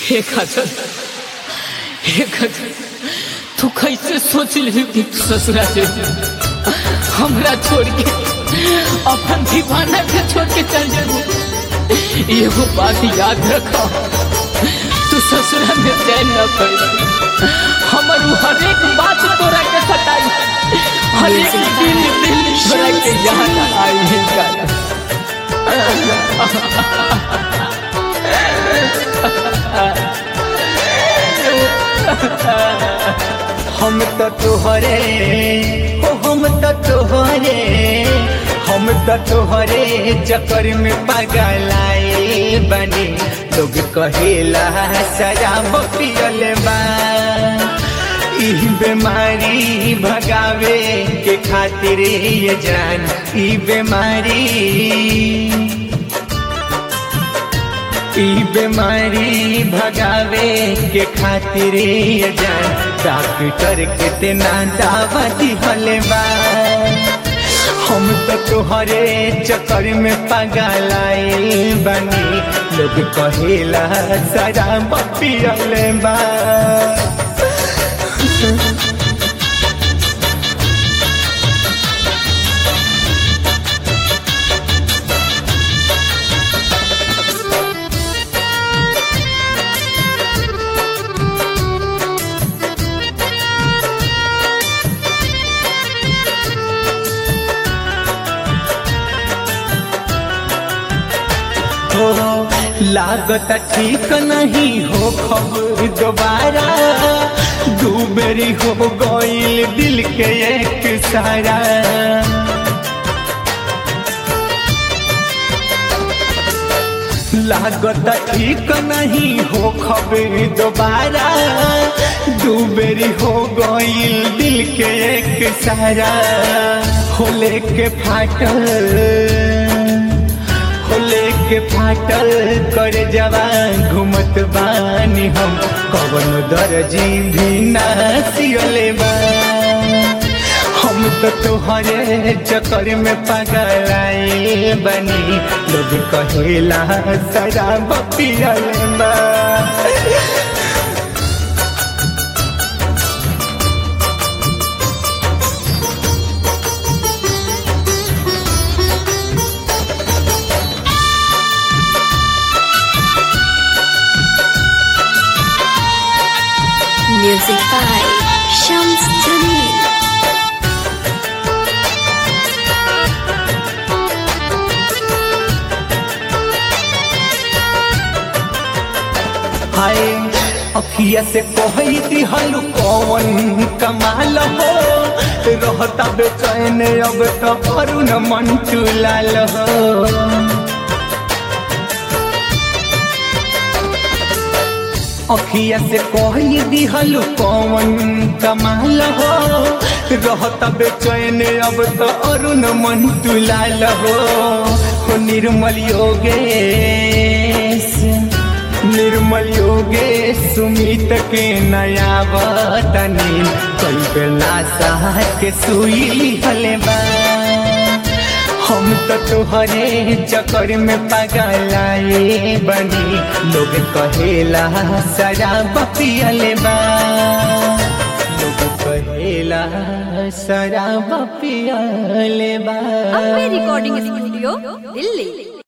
हे खजर हे खजर तू कैसे सोच ली कि तू ससुरा से हमरा छोड़ के अपन दीवाना के छोड़ के चल जाबू एगो बात याद रखो तू ससुरा में चैन न पैदा हमर उ हरेक बात तोरा के सताई हरेक दिल दिल तोरा के याद आई है का हम तो तुहरे हो हम तो तुहरे हम तो तुहरे चक्कर में पगलाए बने लोग कहेला शराब पियल बा ई बीमारी भगावे के खातिर ये जान ई बीमारी ई बीमारी भगावे के खातिर ये जान डॉक्टर कितना दावा दिहले बा हम तो तुहरे चक्कर में पगलाए बनी लोग कहेला शराब पियले बा हो लागत ठीक नहीं हो खबर दोबारा दू बेरी हो गईल दिल के एक सारा लागत ठीक नहीं हो खबर दोबारा दू बेरी हो गईल दिल के एक सारा हो लेके फाटल खोले के फाटल कर जवान घूमत बानी हम कवन दर्जी भी ना सियले बा हम तो तुहरे चक्कर में पगलाए बनी लोग कहेला शराब पियले बा Music by Shams Jamil. हाय अखिया से कहई दिहल कौन कमाल हो रहता बेचैन अब तो करुण मन चुलाल हो अखिया से कहई दिहल कौन कमाल हो रहता बेचैन अब तो अरुण मन तुलाल हो हो निर्मल योगेश निर्मल योगे सुमित के नया वतनी कई बेला साह के सुई हले बा हम तो तुहरे चक्कर में पगलाए बनी लोग कहेला शराब पियले बा लोग कहेला शराब पियले बा अम्बे रिकॉर्डिंग स्टूडियो दिल्ली